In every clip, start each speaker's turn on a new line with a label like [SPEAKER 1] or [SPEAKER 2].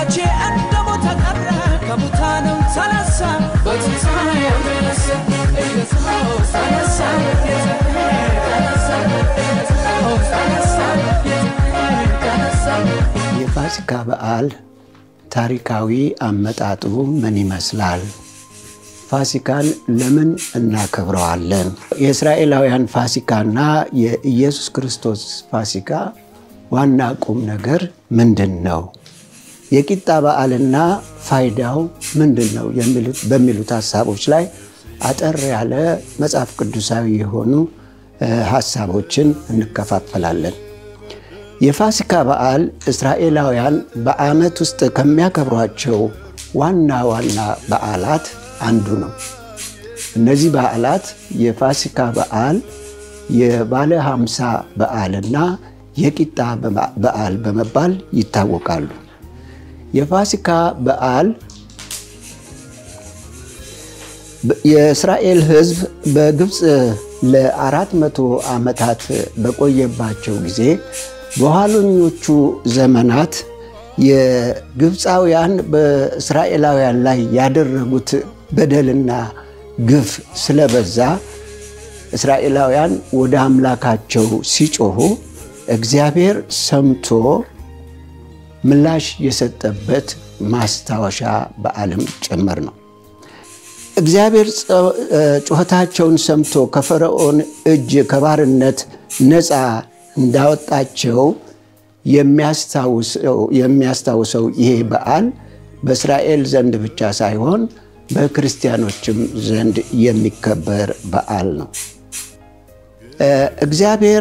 [SPEAKER 1] መቼ እንደሞተ ቀረ ከሙታንም ተነሳ በትንሣኤው ተነሳ ኢየሱስ ተነሳ ተነሳ ኢየሱስ ተነሳ ተነሳ
[SPEAKER 2] የፋሲካ በዓል ታሪካዊ አመጣጡ ምን ይመስላል? ፋሲካን ለምን እናከብረዋለን? የእስራኤላውያን ፋሲካና የኢየሱስ ክርስቶስ ፋሲካ ዋና ቁም ነገር ምንድን ነው? የቂጣ በዓልና ፋይዳው ምንድን ነው? በሚሉት ሀሳቦች ላይ አጠር ያለ መጽሐፍ ቅዱሳዊ የሆኑ ሀሳቦችን እንከፋፈላለን። የፋሲካ በዓል እስራኤላውያን በዓመት ውስጥ ከሚያከብሯቸው ዋና ዋና በዓላት አንዱ ነው። እነዚህ በዓላት የፋሲካ በዓል፣ የባለ ሃምሳ በዓልና የቂጣ በዓል በመባል ይታወቃሉ። የፋሲካ በዓል የእስራኤል ሕዝብ በግብፅ ለአራት መቶ ዓመታት በቆየባቸው ጊዜ በኋለኞቹ ዘመናት የግብፃውያን በእስራኤላውያን ላይ ያደረጉት በደልና ግፍ ስለበዛ እስራኤላውያን ወደ አምላካቸው ሲጮሁ እግዚአብሔር ሰምቶ ምላሽ የሰጠበት ማስታወሻ በዓልም ጭምር ነው። እግዚአብሔር ጩኸታቸውን ሰምቶ ከፈርዖን እጅ ከባርነት ነፃ እንዳወጣቸው የሚያስታውሰው ይሄ በዓል በእስራኤል ዘንድ ብቻ ሳይሆን በክርስቲያኖችም ዘንድ የሚከበር በዓል ነው። እግዚአብሔር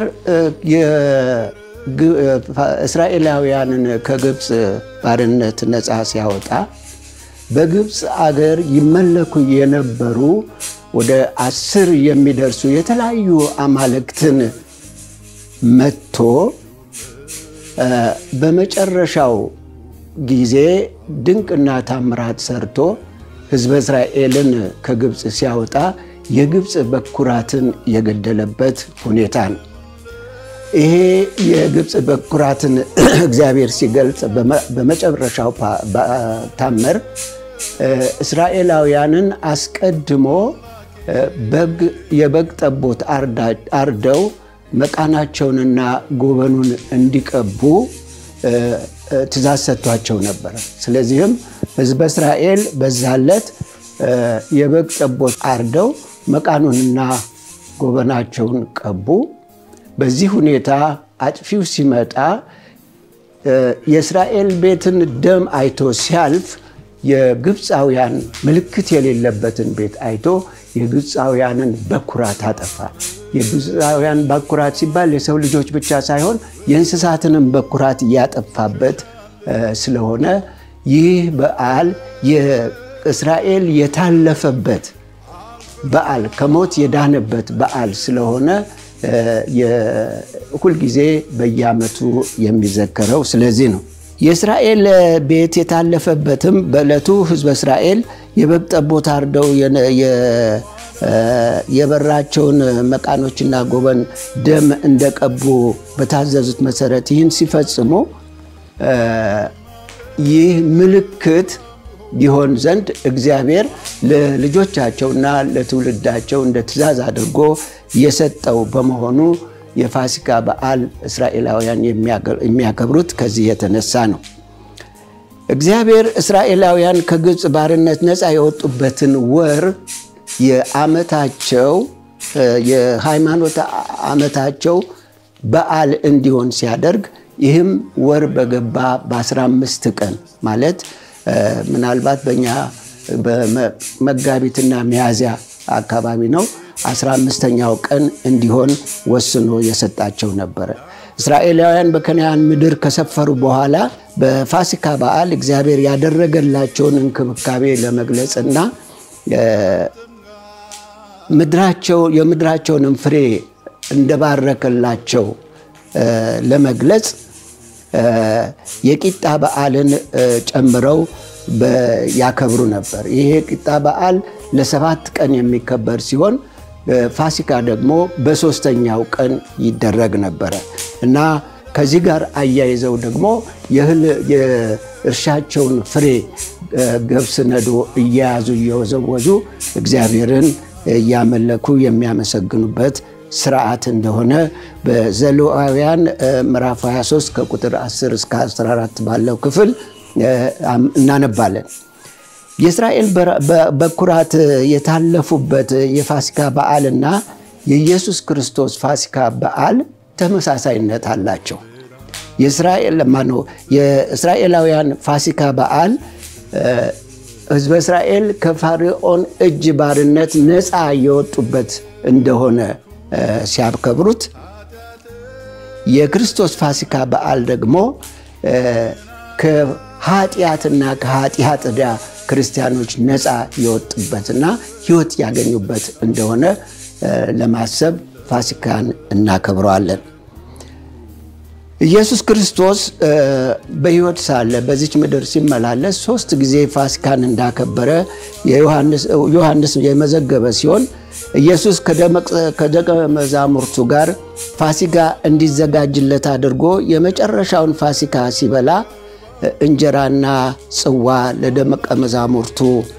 [SPEAKER 2] እስራኤላውያንን ከግብፅ ባርነት ነፃ ሲያወጣ በግብፅ አገር ይመለኩ የነበሩ ወደ አስር የሚደርሱ የተለያዩ አማልክትን መጥቶ በመጨረሻው ጊዜ ድንቅና ታምራት ሰርቶ ሕዝበ እስራኤልን ከግብፅ ሲያወጣ የግብፅ በኩራትን የገደለበት ሁኔታ ነው። ይሄ የግብፅ በኩራትን እግዚአብሔር ሲገልጽ በመጨረሻው ታምር እስራኤላውያንን አስቀድሞ የበግ ጠቦት አርደው መቃናቸውንና ጎበኑን እንዲቀቡ ትእዛዝ ሰጥቷቸው ነበረ። ስለዚህም ሕዝበ እስራኤል በዛለት የበግ ጠቦት አርደው መቃኑንና ጎበናቸውን ቀቡ። በዚህ ሁኔታ አጥፊው ሲመጣ የእስራኤል ቤትን ደም አይቶ ሲያልፍ የግብፃውያን ምልክት የሌለበትን ቤት አይቶ የግብፃውያንን በኩራት አጠፋ። የግብፃውያን በኩራት ሲባል የሰው ልጆች ብቻ ሳይሆን የእንስሳትንም በኩራት እያጠፋበት ስለሆነ ይህ በዓል የእስራኤል የታለፈበት በዓል ከሞት የዳነበት በዓል ስለሆነ ሁልጊዜ በየዓመቱ የሚዘከረው ስለዚህ ነው። የእስራኤል ቤት የታለፈበትም በዕለቱ ሕዝበ እስራኤል የበግ ጠቦት አርደው የበራቸውን መቃኖችና ጎበን ደም እንደቀቡ በታዘዙት መሰረት ይህን ሲፈጽሙ ይህ ምልክት ይሆን ዘንድ እግዚአብሔር ለልጆቻቸውና ለትውልዳቸው እንደ ትእዛዝ አድርጎ የሰጠው በመሆኑ የፋሲካ በዓል እስራኤላውያን የሚያከብሩት ከዚህ የተነሳ ነው። እግዚአብሔር እስራኤላውያን ከግብፅ ባርነት ነፃ የወጡበትን ወር የዓመታቸው የሃይማኖት ዓመታቸው በዓል እንዲሆን ሲያደርግ ይህም ወር በገባ በ15 ቀን ማለት ምናልባት በእኛ መጋቢትና ሚያዝያ አካባቢ ነው 15ኛው ቀን እንዲሆን ወስኖ የሰጣቸው ነበረ። እስራኤላውያን በከነዓን ምድር ከሰፈሩ በኋላ በፋሲካ በዓል እግዚአብሔር ያደረገላቸውን እንክብካቤ ለመግለጽና ምድራቸው የምድራቸውንም ፍሬ እንደባረከላቸው ለመግለጽ የቂጣ በዓልን ጨምረው ያከብሩ ነበር። ይሄ የቂጣ በዓል ለሰባት ቀን የሚከበር ሲሆን ፋሲካ ደግሞ በሶስተኛው ቀን ይደረግ ነበረ እና ከዚህ ጋር አያይዘው ደግሞ እርሻቸውን ፍሬ ገብስ ነዶ እየያዙ እየወዘወዙ እግዚአብሔርን እያመለኩ የሚያመሰግኑበት ስርዓት እንደሆነ በዘሌዋውያን ምዕራፍ 23 ከቁጥር 10 እስከ 14 ባለው ክፍል እናነባለን። የእስራኤል በኩራት የታለፉበት የፋሲካ በዓልና የኢየሱስ ክርስቶስ ፋሲካ በዓል ተመሳሳይነት አላቸው። የእስራኤላውያን ፋሲካ በዓል ሕዝበ እስራኤል ከፋርዖን እጅ ባርነት ነፃ የወጡበት እንደሆነ ሲያከብሩት የክርስቶስ ፋሲካ በዓል ደግሞ ከኃጢአትና ከኃጢአት ዕዳ ክርስቲያኖች ነፃ የወጡበትና ሕይወት ያገኙበት እንደሆነ ለማሰብ ፋሲካን እናከብረዋለን። ኢየሱስ ክርስቶስ በሕይወት ሳለ በዚች ምድር ሲመላለስ ሶስት ጊዜ ፋሲካን እንዳከበረ ዮሐንስ የመዘገበ ሲሆን ኢየሱስ ከደቀ መዛሙርቱ ጋር ፋሲካ እንዲዘጋጅለት አድርጎ የመጨረሻውን ፋሲካ ሲበላ እንጀራና ጽዋ ለደቀ መዛሙርቱ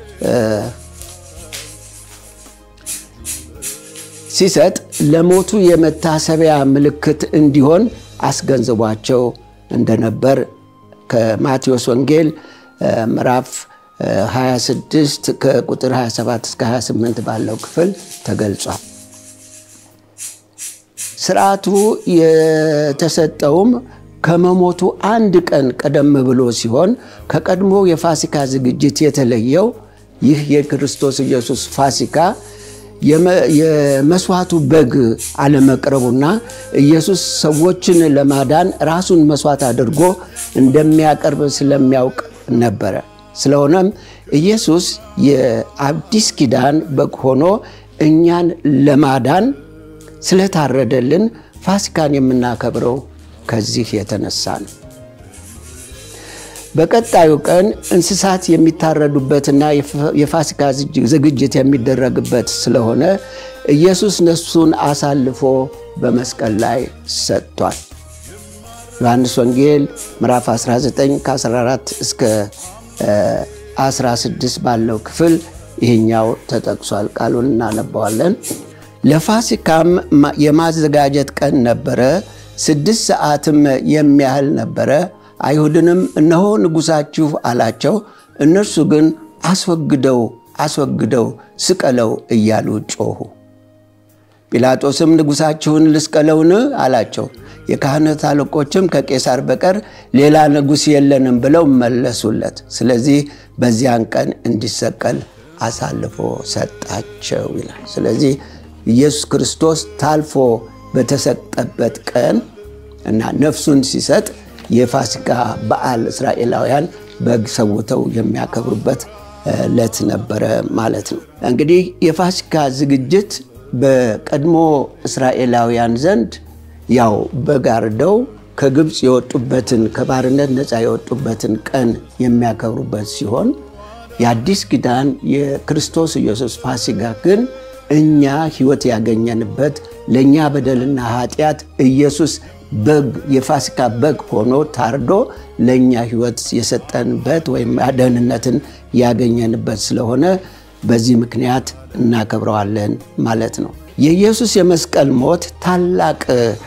[SPEAKER 2] ሲሰጥ ለሞቱ የመታሰቢያ ምልክት እንዲሆን አስገንዝቧቸው እንደነበር ከማቴዎስ ወንጌል ምዕራፍ 26 ከቁጥር 27 እስከ 28 ባለው ክፍል ተገልጿል። ስርዓቱ የተሰጠውም ከመሞቱ አንድ ቀን ቀደም ብሎ ሲሆን ከቀድሞ የፋሲካ ዝግጅት የተለየው ይህ የክርስቶስ ኢየሱስ ፋሲካ የመስዋዕቱ በግ አለመቅረቡና ኢየሱስ ሰዎችን ለማዳን ራሱን መስዋዕት አድርጎ እንደሚያቀርብ ስለሚያውቅ ነበረ። ስለሆነም ኢየሱስ የአዲስ ኪዳን በግ ሆኖ እኛን ለማዳን ስለታረደልን ፋሲካን የምናከብረው ከዚህ የተነሳ ነው። በቀጣዩ ቀን እንስሳት የሚታረዱበትና የፋሲካ ዝግጅት የሚደረግበት ስለሆነ ኢየሱስ ነፍሱን አሳልፎ በመስቀል ላይ ሰጥቷል። ዮሐንስ ወንጌል ምዕራፍ 19 ከ14 እስከ 16 ባለው ክፍል ይህኛው ተጠቅሷል። ቃሉን እናነባዋለን። ለፋሲካም የማዘጋጀት ቀን ነበረ። ስድስት ሰዓትም የሚያህል ነበረ። አይሁድንም እነሆ ንጉሣችሁ አላቸው። እነርሱ ግን አስወግደው አስወግደው ስቀለው እያሉ ጮኹ። ጲላጦስም ንጉሣችሁን ልስቀለውን አላቸው። የካህናት አለቆችም ከቄሳር በቀር ሌላ ንጉሥ የለንም ብለው መለሱለት። ስለዚህ በዚያን ቀን እንዲሰቀል አሳልፎ ሰጣቸው ይላል። ስለዚህ ኢየሱስ ክርስቶስ ታልፎ በተሰጠበት ቀን እና ነፍሱን ሲሰጥ የፋሲካ በዓል እስራኤላውያን በግ ሰውተው የሚያከብሩበት ዕለት ነበረ ማለት ነው። እንግዲህ የፋሲካ ዝግጅት በቀድሞ እስራኤላውያን ዘንድ ያው በግ አርደው ከግብፅ የወጡበትን ከባርነት ነፃ የወጡበትን ቀን የሚያከብሩበት ሲሆን የአዲስ ኪዳን የክርስቶስ ኢየሱስ ፋሲካ ግን እኛ ሕይወት ያገኘንበት ለእኛ በደልና ኃጢአት ኢየሱስ በግ የፋሲካ በግ ሆኖ ታርዶ ለእኛ ሕይወት የሰጠንበት ወይም ደህንነትን ያገኘንበት ስለሆነ በዚህ ምክንያት እናከብረዋለን ማለት ነው። የኢየሱስ የመስቀል ሞት ታላቅ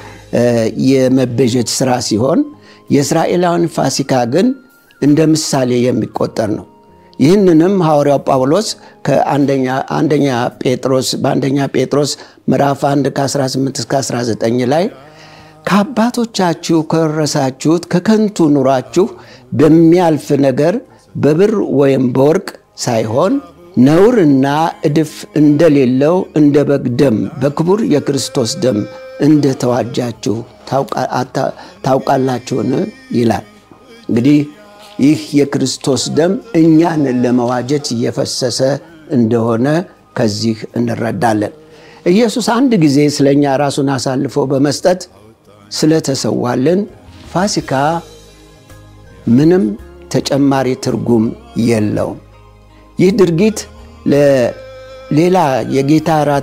[SPEAKER 2] የመቤዠት ስራ ሲሆን የእስራኤላውያን ፋሲካ ግን እንደ ምሳሌ የሚቆጠር ነው። ይህንንም ሐዋርያው ጳውሎስ ከአንደኛ ጴጥሮስ በአንደኛ ጴጥሮስ ምዕራፍ 1 ከ18 እስከ 19 ላይ ከአባቶቻችሁ ከወረሳችሁት ከከንቱ ኑሯችሁ በሚያልፍ ነገር በብር ወይም በወርቅ ሳይሆን ነውርና እድፍ እንደሌለው እንደ በግ ደም በክቡር የክርስቶስ ደም እንደተዋጃችሁ ታውቃላችሁን? ይላል። እንግዲህ ይህ የክርስቶስ ደም እኛን ለመዋጀት እየፈሰሰ እንደሆነ ከዚህ እንረዳለን። ኢየሱስ አንድ ጊዜ ስለ እኛ ራሱን አሳልፎ በመስጠት ስለተሰዋልን ፋሲካ ምንም ተጨማሪ ትርጉም የለውም። ይህ ድርጊት ሌላ የጌታ እራት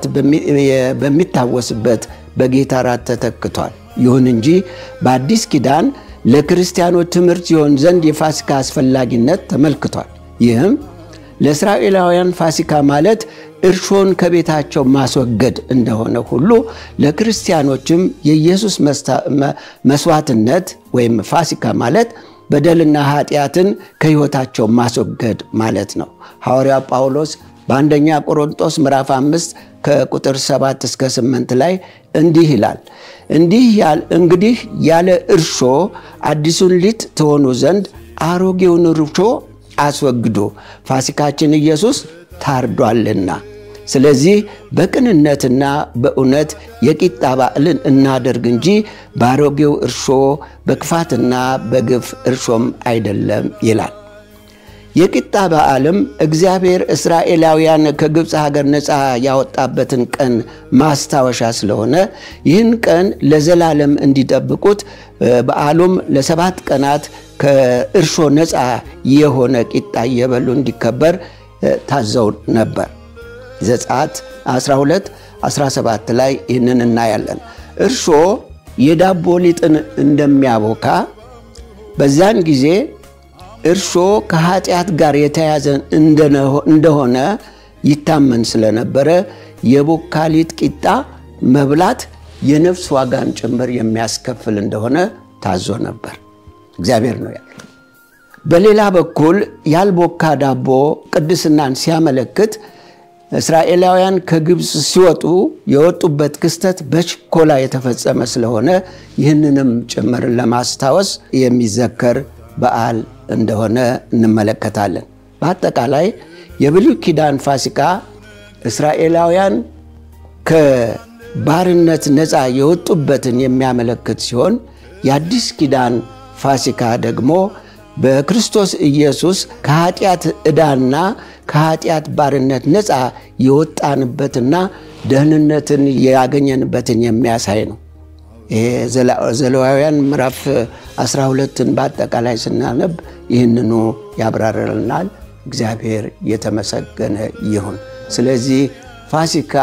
[SPEAKER 2] በሚታወስበት በጌታ እራት ተተክቷል። ይሁን እንጂ በአዲስ ኪዳን ለክርስቲያኖች ትምህርት ይሆን ዘንድ የፋሲካ አስፈላጊነት ተመልክቷል። ይህም ለእስራኤላውያን ፋሲካ ማለት እርሾን ከቤታቸው ማስወገድ እንደሆነ ሁሉ ለክርስቲያኖችም የኢየሱስ መስዋዕትነት ወይም ፋሲካ ማለት በደልና ኃጢአትን ከሕይወታቸው ማስወገድ ማለት ነው። ሐዋርያው ጳውሎስ በአንደኛ ቆሮንጦስ ምዕራፍ 5 ከቁጥር 7 እስከ 8 ላይ እንዲህ ይላል። እንዲህ እንግዲህ ያለ እርሾ አዲሱን ሊጥ ትሆኑ ዘንድ አሮጌውን እርሾ አስወግዱ፣ ፋሲካችን ኢየሱስ ታርዷልና። ስለዚህ በቅንነትና በእውነት የቂጣ በዓልን እናደርግ እንጂ በአሮጌው እርሾ በክፋትና በግፍ እርሾም አይደለም ይላል። የቂጣ በዓልም እግዚአብሔር እስራኤላውያን ከግብፅ ሀገር ነፃ ያወጣበትን ቀን ማስታወሻ ስለሆነ ይህን ቀን ለዘላለም እንዲጠብቁት በዓሉም ለሰባት ቀናት ከእርሾ ነፃ የሆነ ቂጣ እየበሉ እንዲከበር ታዘው ነበር። ዘጸአት 12 17 ላይ ይህንን እናያለን። እርሾ የዳቦ ሊጥን እንደሚያቦካ በዛን ጊዜ እርሾ ከኃጢአት ጋር የተያዘ እንደሆነ ይታመን ስለነበረ የቦካ ሊጥ ቂጣ መብላት የነፍስ ዋጋን ጭምር የሚያስከፍል እንደሆነ ታዞ ነበር። እግዚአብሔር ነው ያለው። በሌላ በኩል ያልቦካ ዳቦ ቅድስናን ሲያመለክት እስራኤላውያን ከግብፅ ሲወጡ የወጡበት ክስተት በችኮላ የተፈጸመ ስለሆነ ይህንንም ጭምር ለማስታወስ የሚዘከር በዓል እንደሆነ እንመለከታለን። በአጠቃላይ የብሉይ ኪዳን ፋሲካ እስራኤላውያን ከባርነት ነፃ የወጡበትን የሚያመለክት ሲሆን የአዲስ ኪዳን ፋሲካ ደግሞ በክርስቶስ ኢየሱስ ከኃጢአት ዕዳና ከኃጢአት ባርነት ነፃ የወጣንበትና ደህንነትን ያገኘንበትን የሚያሳይ ነው። ይሄ ዘሌዋውያን ምዕራፍ 12ን በአጠቃላይ ስናነብ ይህንኑ ያብራርልናል። እግዚአብሔር የተመሰገነ ይሁን። ስለዚህ ፋሲካ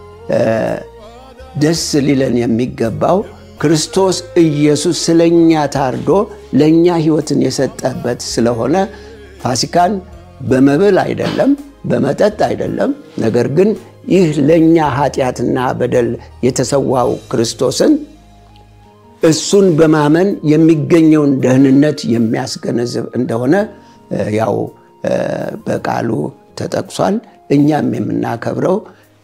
[SPEAKER 2] ደስ ሊለን የሚገባው ክርስቶስ ኢየሱስ ስለኛ ታርዶ ለእኛ ሕይወትን የሰጠበት ስለሆነ ፋሲካን በመብል አይደለም፣ በመጠጥ አይደለም። ነገር ግን ይህ ለእኛ ኃጢአትና በደል የተሰዋው ክርስቶስን እሱን በማመን የሚገኘውን ደህንነት የሚያስገነዝብ እንደሆነ ያው በቃሉ ተጠቅሷል። እኛም የምናከብረው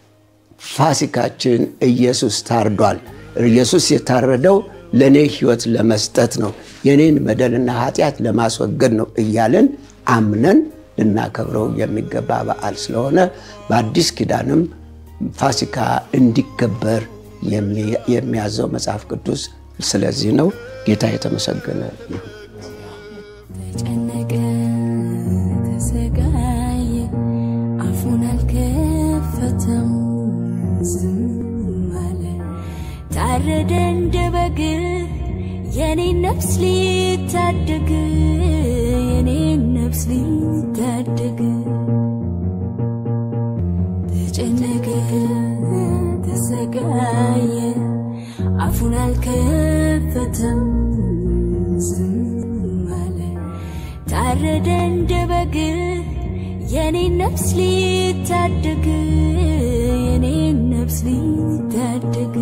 [SPEAKER 2] ፋሲካችን ኢየሱስ ታርዷል። ኢየሱስ የታረደው ለእኔ ሕይወት ለመስጠት ነው፣ የኔን በደልና ኃጢአት ለማስወገድ ነው እያለን አምነን ልናከብረው የሚገባ በዓል ስለሆነ በአዲስ ኪዳንም ፋሲካ እንዲከበር የሚያዘው መጽሐፍ ቅዱስ ስለዚህ ነው። ጌታ የተመሰገነ ይሁን።
[SPEAKER 3] ተጨነቀ፣ ተሰቃየ፣ አፉን አልከፈተም፣ ዝም አለ። ታረደ እንደ በግ የኔን ነፍስ ሊታደግ የኔን ነፍስ ሊታደግ ተጨነቀ፣ ተሰቃየ፣ አፉን አልከፈተም፣ ዝም አለ። ታረደ እንደ በግ የኔን ነፍስ ሊታደግ የኔን ነፍስ ሊታደግ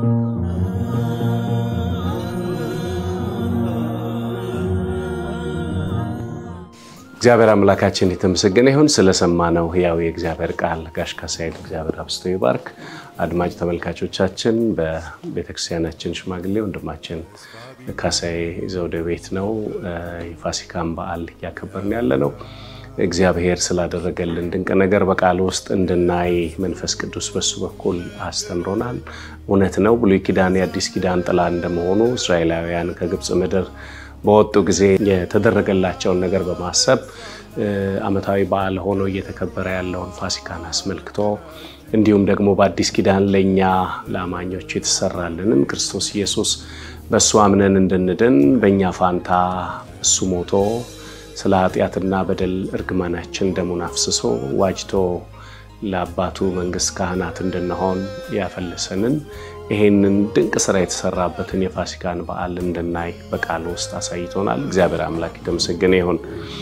[SPEAKER 4] እግዚአብሔር አምላካችን የተመሰገነ ይሁን። ስለሰማነው ሕያው የእግዚአብሔር ቃል ጋሽ ካሳይል እግዚአብሔር አብስቶ ይባርክ። አድማጭ ተመልካቾቻችን በቤተክርስቲያናችን ሽማግሌ ወንድማችን ካሳይ ዘውደ ቤት ነው የፋሲካን በዓል እያከበርን ያለ ነው። እግዚአብሔር ስላደረገልን ድንቅ ነገር በቃል ውስጥ እንድናይ መንፈስ ቅዱስ በሱ በኩል አስተምሮናል። እውነት ነው። ብሉይ ኪዳን የአዲስ ኪዳን ጥላ እንደመሆኑ እስራኤላውያን ከግብፅ ምድር በወጡ ጊዜ የተደረገላቸውን ነገር በማሰብ ዓመታዊ በዓል ሆኖ እየተከበረ ያለውን ፋሲካን አስመልክቶ እንዲሁም ደግሞ በአዲስ ኪዳን ለእኛ ለአማኞች የተሰራልንን ክርስቶስ ኢየሱስ በእሱ አምነን እንድንድን በእኛ ፋንታ እሱ ሞቶ ስለ ኃጢአትና በደል እርግማናችን ደሙን አፍስሶ ዋጅቶ ለአባቱ መንግሥት ካህናት እንድንሆን ያፈለሰንን ይሄንን ድንቅ ስራ የተሰራበትን የፋሲካን በዓል እንድናይ በቃል ውስጥ አሳይቶናል። እግዚአብሔር አምላክ የተመሰገነ ይሁን።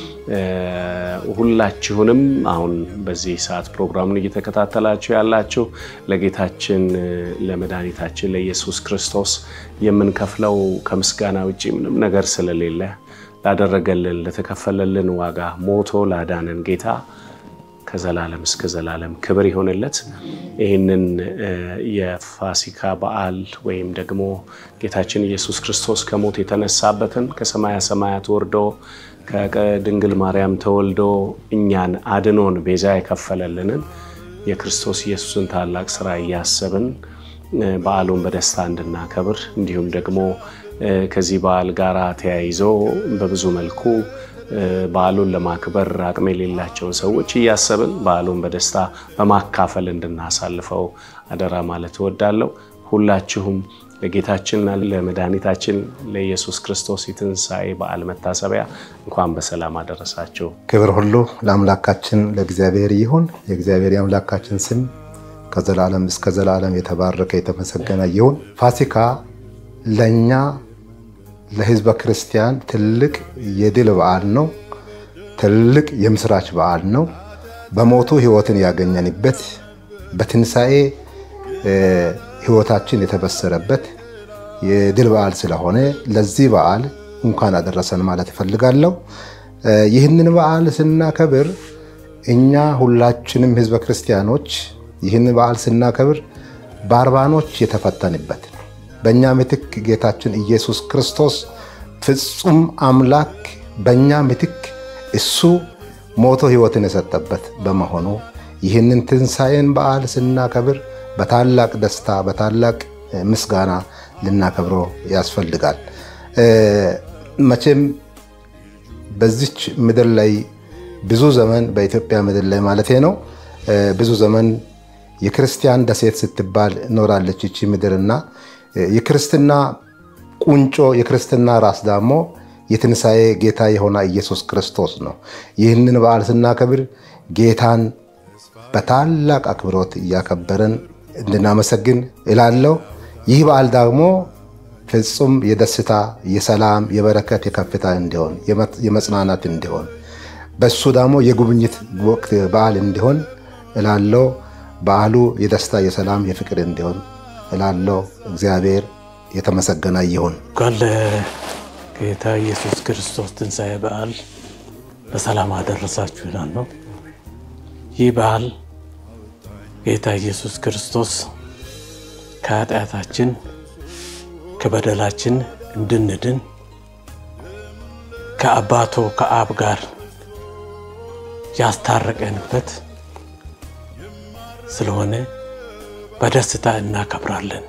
[SPEAKER 4] ሁላችሁንም አሁን በዚህ ሰዓት ፕሮግራሙን እየተከታተላችሁ ያላችሁ ለጌታችን ለመድኃኒታችን ለኢየሱስ ክርስቶስ የምንከፍለው ከምስጋና ውጭ ምንም ነገር ስለሌለ ላደረገልን ለተከፈለልን ዋጋ ሞቶ ላዳነን ጌታ ከዘላለም እስከ ዘላለም ክብር ይሆንለት። ይህንን የፋሲካ በዓል ወይም ደግሞ ጌታችን ኢየሱስ ክርስቶስ ከሞት የተነሳበትን ከሰማያ ሰማያት ወርዶ ከድንግል ማርያም ተወልዶ እኛን አድኖን ቤዛ የከፈለልንን የክርስቶስ ኢየሱስን ታላቅ ስራ እያሰብን በዓሉን በደስታ እንድናከብር እንዲሁም ደግሞ ከዚህ በዓል ጋር ተያይዞ በብዙ መልኩ በዓሉን ለማክበር አቅም የሌላቸውን ሰዎች እያሰብን በዓሉን በደስታ በማካፈል እንድናሳልፈው አደራ ማለት እወዳለሁ። ሁላችሁም ለጌታችንና ለመድኃኒታችን ለኢየሱስ ክርስቶስ የትንሣኤ በዓል መታሰቢያ እንኳን በሰላም አደረሳችሁ።
[SPEAKER 5] ክብር ሁሉ ለአምላካችን ለእግዚአብሔር ይሁን። የእግዚአብሔር የአምላካችን ስም ከዘላለም እስከ ዘላለም የተባረከ የተመሰገነ ይሁን። ፋሲካ ለእኛ ለሕዝበ ክርስቲያን ትልቅ የድል በዓል ነው። ትልቅ የምስራች በዓል ነው። በሞቱ ሕይወትን ያገኘንበት በትንሣኤ ሕይወታችን የተበሰረበት የድል በዓል ስለሆነ ለዚህ በዓል እንኳን አደረሰን ማለት እፈልጋለሁ። ይህንን በዓል ስናከብር እኛ ሁላችንም ሕዝበ ክርስቲያኖች ይህን በዓል ስናከብር ባርባኖች የተፈተንበት በእኛ ምትክ ጌታችን ኢየሱስ ክርስቶስ ፍጹም አምላክ በእኛ ምትክ እሱ ሞቶ ሕይወትን የሰጠበት በመሆኑ ይህንን ትንሣኤን በዓል ስናከብር በታላቅ ደስታ በታላቅ ምስጋና ልናከብረው ያስፈልጋል። መቼም በዚች ምድር ላይ ብዙ ዘመን በኢትዮጵያ ምድር ላይ ማለቴ ነው ብዙ ዘመን የክርስቲያን ደሴት ስትባል ኖራለች ይቺ ምድርና የክርስትና ቁንጮ የክርስትና ራስ ደግሞ የትንሣኤ ጌታ የሆነ ኢየሱስ ክርስቶስ ነው። ይህንን በዓል ስናከብር ጌታን በታላቅ አክብሮት እያከበረን እንድናመሰግን እላለሁ። ይህ በዓል ደግሞ ፍጹም የደስታ የሰላም፣ የበረከት፣ የከፍታ እንዲሆን የመጽናናት እንዲሆን በሱ ደግሞ የጉብኝት ወቅት በዓል እንዲሆን እላለሁ። በዓሉ የደስታ የሰላም፣ የፍቅር እንዲሆን እላለሁ። እግዚአብሔር የተመሰገነ ይሁን።
[SPEAKER 6] እንኳን ለጌታ ኢየሱስ ክርስቶስ ትንሣኤ በዓል በሰላም አደረሳችሁ እላለሁ። ይህ በዓል ጌታ ኢየሱስ ክርስቶስ ከኃጢአታችን ከበደላችን እንድንድን ከአባቶ ከአብ ጋር ያስታረቀንበት ስለሆነ በደስታ እናከብራለን።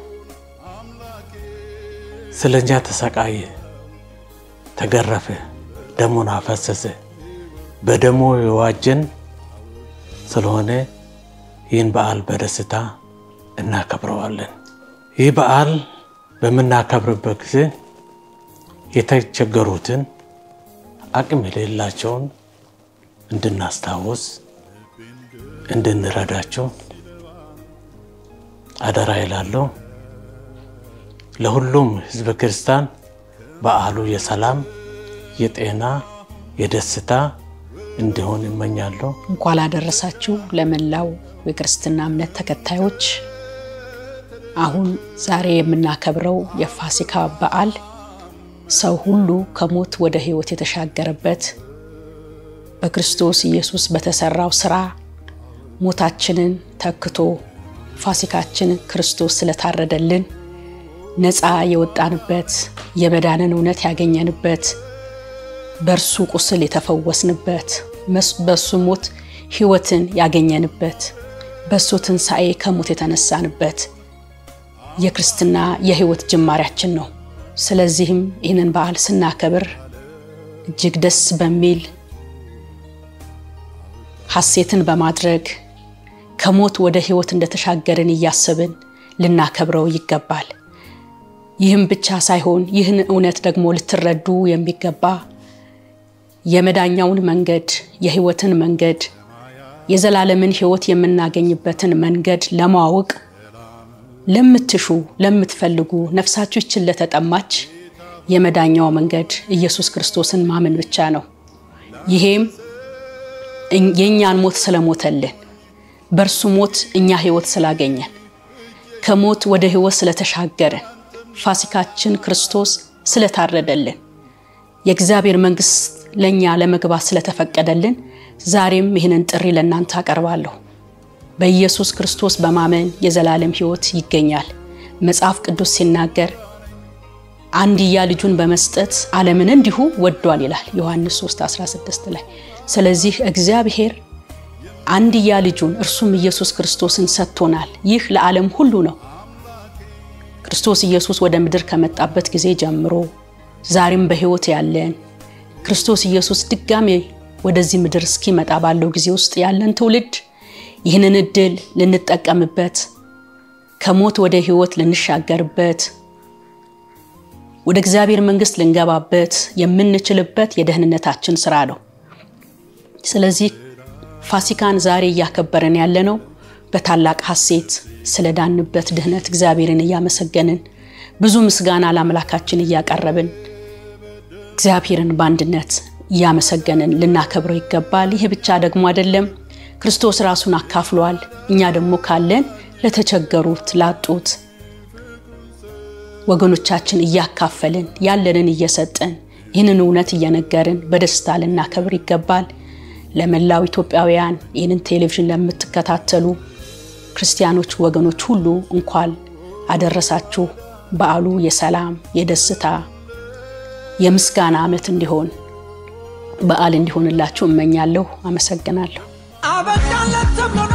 [SPEAKER 6] ስለ እኛ ተሰቃየ፣ ተገረፈ፣ ደሙን አፈሰሰ። በደሙ የዋጀን ስለሆነ ይህን በዓል በደስታ እናከብረዋለን። ይህ በዓል በምናከብርበት ጊዜ የተቸገሩትን አቅም የሌላቸውን እንድናስታውስ እንድንረዳቸው አደራ ይላለሁ። ለሁሉም ሕዝበ ክርስቲያን በዓሉ የሰላም፣ የጤና፣ የደስታ እንዲሆን ይመኛለሁ።
[SPEAKER 7] እንኳን አደረሳችሁ ለመላው የክርስትና እምነት ተከታዮች። አሁን ዛሬ የምናከብረው የፋሲካ በዓል ሰው ሁሉ ከሞት ወደ ሕይወት የተሻገረበት በክርስቶስ ኢየሱስ በተሰራው ስራ ሞታችንን ተክቶ ፋሲካችን ክርስቶስ ስለታረደልን ነፃ የወጣንበት የመዳንን እውነት ያገኘንበት በእርሱ ቁስል የተፈወስንበት በእሱ ሞት ሕይወትን ያገኘንበት በእሱ ትንሣኤ ከሞት የተነሳንበት የክርስትና የሕይወት ጅማሬያችን ነው። ስለዚህም ይህንን በዓል ስናከብር እጅግ ደስ በሚል ሐሴትን በማድረግ ከሞት ወደ ሕይወት እንደተሻገርን እያሰብን ልናከብረው ይገባል። ይህም ብቻ ሳይሆን ይህን እውነት ደግሞ ልትረዱ የሚገባ የመዳኛውን መንገድ፣ የሕይወትን መንገድ፣ የዘላለምን ሕይወት የምናገኝበትን መንገድ ለማወቅ ለምትሹ ለምትፈልጉ ነፍሳችሁ ይችን ለተጠማች የመዳኛው መንገድ ኢየሱስ ክርስቶስን ማመን ብቻ ነው። ይሄም የእኛን ሞት ስለሞተልን በእርሱ ሞት እኛ ህይወት ስላገኘን ከሞት ወደ ህይወት ስለተሻገርን ፋሲካችን ክርስቶስ ስለታረደልን የእግዚአብሔር መንግስት ለእኛ ለመግባት ስለተፈቀደልን ዛሬም ይህንን ጥሪ ለእናንተ አቀርባለሁ። በኢየሱስ ክርስቶስ በማመን የዘላለም ህይወት ይገኛል። መጽሐፍ ቅዱስ ሲናገር አንድያ ልጁን በመስጠት ዓለምን እንዲሁ ወዷል ይላል ዮሐንስ 3:16 ላይ። ስለዚህ እግዚአብሔር አንድያ ልጁን እርሱም ኢየሱስ ክርስቶስን ሰጥቶናል። ይህ ለዓለም ሁሉ ነው። ክርስቶስ ኢየሱስ ወደ ምድር ከመጣበት ጊዜ ጀምሮ ዛሬም በህይወት ያለን ክርስቶስ ኢየሱስ ድጋሜ ወደዚህ ምድር እስኪመጣ ባለው ጊዜ ውስጥ ያለን ትውልድ ይህንን እድል ልንጠቀምበት ከሞት ወደ ህይወት ልንሻገርበት ወደ እግዚአብሔር መንግስት ልንገባበት የምንችልበት የደህንነታችን ስራ ነው። ስለዚህ ፋሲካን ዛሬ እያከበረን ያለነው በታላቅ ሐሴት ስለዳንበት ድህነት እግዚአብሔርን እያመሰገንን ብዙ ምስጋና ለአምላካችን እያቀረብን እግዚአብሔርን በአንድነት እያመሰገንን ልናከብረው ይገባል። ይህ ብቻ ደግሞ አይደለም። ክርስቶስ ራሱን አካፍሏል። እኛ ደግሞ ካለን ለተቸገሩት፣ ላጡት ወገኖቻችን እያካፈልን ያለንን እየሰጠን ይህንን እውነት እየነገርን በደስታ ልናከብር ይገባል። ለመላው ኢትዮጵያውያን ይህንን ቴሌቪዥን ለምትከታተሉ ክርስቲያኖች ወገኖች ሁሉ እንኳን አደረሳችሁ። በዓሉ የሰላም የደስታ የምስጋና ዓመት እንዲሆን በዓል እንዲሆንላችሁ እመኛለሁ። አመሰግናለሁ።
[SPEAKER 1] አበቃለት ተብሎ